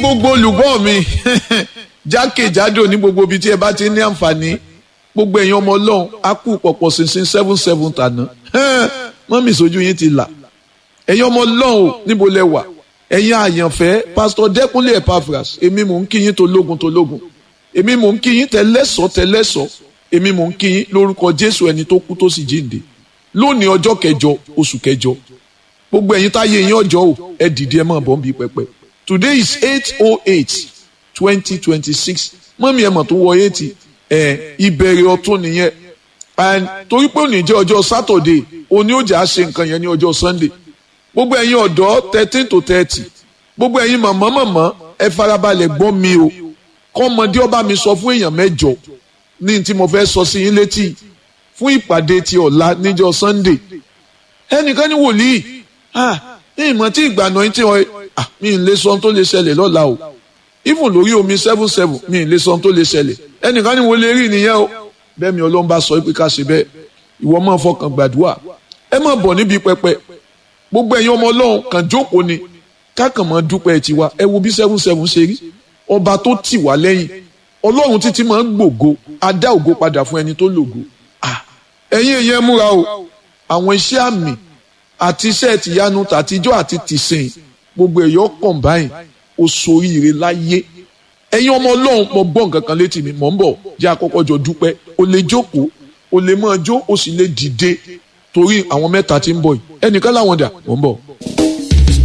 gbogbo olùgbọ́ mi jákèjádò ní gbogbo ibi tí ẹ bá ti ní àǹfààní gbogbo ẹ̀yin ọmọ ọlọ́run á kú pọ̀pọ̀ sínsìn seven seven tàná mọ́mì sójú yín ti là ẹ̀yin ọmọ ọlọ́run níbo lẹ wà ẹ̀yin àyànfẹ́ pásítọ̀ dẹ́kunlé epaphras èmi mò ń kí yín tológun tológun èmi mò ń kí yín tẹlẹ́sọ̀ tẹlẹ́sọ̀ èmi mò ń kí yín lórúkọ jésù ẹni tó kú tó sì jíǹde lónìí ọjọ́ kẹjọ oṣù kẹjọ gbogbo ẹ̀yin táyé yín ọjọ́ o ẹ dìde ẹ máa bọ̀ ń bí pẹpẹ today is eight oh eight twenty twenty six mọ́mí ẹ̀ mọ̀ tó wọ eighty ẹ̀ ìbẹ̀rẹ̀ ọ̀tún nìyẹn and torí pé òní jẹ́ ọjọ́ saturday òní ó jà á ṣe nǹkan yẹn ní ọjọ́ sunday gbogbo ẹ̀yin ọ̀dọ́ thirteen to thirty gbogbo ẹ̀yin màmá màmá ẹ farabalẹ̀ gbọ́ mi o kọ́mọdé ọba mi sọ fún èèyàn mẹ́jọ ní tí mo fẹ́ sọ sí yín létí fún ìpàdé ti ọ̀la níjọ́ sunday ẹnìkan ní wòlíì ah ní ìmọ̀ tí ìgbàna yín tí wọ́n ah mi ì lè sọ ohun tó lè ṣẹlẹ̀ lọ́la o even lórí omi seven seven mi ì lè sọ ohun tó lè ṣẹlẹ̀ ẹnìkan ní wo lè rí nìyẹn o bẹ́ẹ̀ mi ọlọ́run bá sọ pé ká ṣe bẹ́ẹ̀ ìwọ máa fọkàn gbàdúrà ẹ máa bọ̀ níbi pẹpẹ gbogbo ẹ̀yin ọmọ ọlọ́run kàn jókòó ni kákan máa dúpẹ́ tiwa ẹ wo bí seven seven ṣe rí ọba tó tì wá lẹ́yìn ọlọ́run títí máa ń gbògo á dá ògo padà fún ẹni tó lògo ẹ̀yin èèyàn múra o àwọn iṣẹ́ àmì àti iṣẹ́ tìyanu tàtijọ́ àti tìsìn gbogbo ẹ̀yọ́ combine oṣooríire láyé ẹ̀yin ọmọ ọlọ́run mo gbọ́ nǹkan kan létí mi mò ń bọ̀ jẹ́ àkọ́kọ́ jọ dúpẹ́ o lè jókòó o lè máa jó o sì lè dìde torí àwọn mẹ́ta tí ń bọ̀ yìí ẹnìkan láwọn dà mò ń bọ̀.